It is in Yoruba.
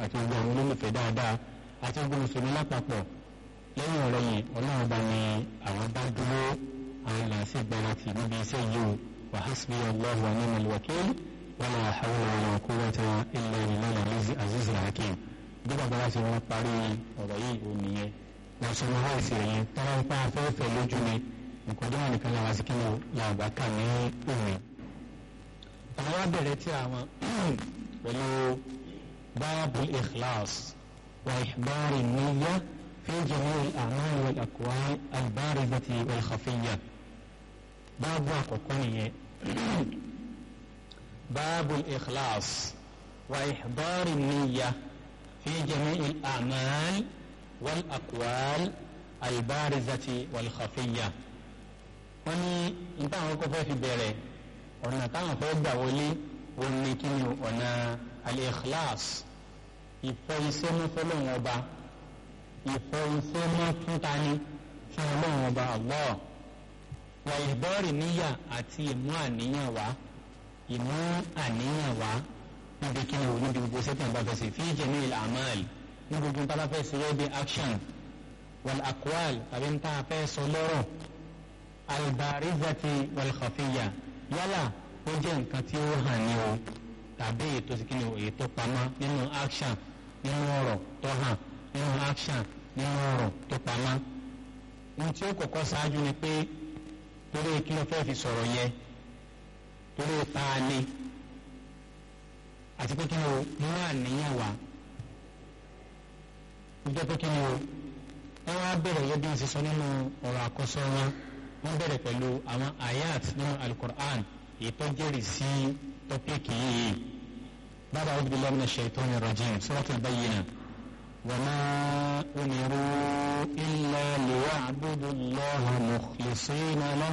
àti gbogbo àwọn olólùfẹ́ dáadáa àti gbogbo mùsùlùmí lápapọ̀ lẹ́yìn ọ̀rẹ́ yìí ọlọ́run bá ní àwọn bá dúró àwọn làásì gbáratì níbi iṣẹ́ yìí o wa hasbi Allahu wa ni'mal wakil wala hawla wala quwwata illa billahi azizil hakim bí bàbá wa ṣe wọn parí ọ̀rọ̀ yìí ò nìyẹn wọn sọ wọn láìsí rẹ̀ yẹn tọ́lá ń pa afẹ́fẹ́ lójú ni nǹkan tó wà nìkan làwọn sí kí ni làbá kà ní òní. àwọn wa bẹ̀rẹ̀ tí àwọn pẹ̀lú babul ikhlas wa ihbari niyya fi jami'il a'mal wal aqwal al-barizati wal khafiyya báàbù àkọ́kọ́ nìyẹn babul ikhlas wa ihbari niyya fi jami'il a'mal wal aqwal al-barizati wal khafiyya wọ́n ní nípa àwọn kọ́ fẹ́ fi bẹ̀rẹ̀ ọ̀nà táwọn fẹ́ gbà wọlé wọn ní kí ni ọ̀nà al-ikhlas ìfẹ́ iṣẹ́ mọ́ fọlọ́run ọba ìfẹ́ iṣẹ́ mọ́ fún tani fún ọlọ́run ọba Allah wà ìbọ́ọ̀rì níyà àti ìmú àníyàn wá ìmú àníyàn wá níbi kí ni o níbi gbogbo sẹ́tẹ̀ bá fẹ́ sí fi jamil a'mal ní gbogbo nípa bá fẹ́ sí rẹ́ bí action wal aqwal tàbí nípa fẹ́ sọ lọ́rọ̀ albarizati walkhafiya yálà ó jẹ́ nǹkan tí ó hàn ní o tàbí ètò sí kíni èyí tó pamọ́ nínú action nínú ọ̀rọ̀ tó hàn nínú action nínú ọ̀rọ̀ tó pamọ́ ohun tí ó kọ́kọ́ ṣáájú ni pé torí kí ló fẹ́ fi sọ̀rọ̀ yẹ torí ta ni àti pé kí ni o mú àníyàn wá ó jẹ́ pé kí ni o wọ́n wá bẹ̀rẹ̀ yẹ bí wọ́n ti sọ nínú ọ̀rọ̀ àkọsọ wọn wọ́n bẹ̀rẹ̀ pẹ̀lú àwọn ayat nínú alukur'an èyí tó jẹ́rìí sí tọ́píìkì yìí bàbá àwọn bíbélì ọmọ ṣètọ́ni rajim suratul bayyina wa ma umiru illa liya'budu allaha mukhlisina lahu.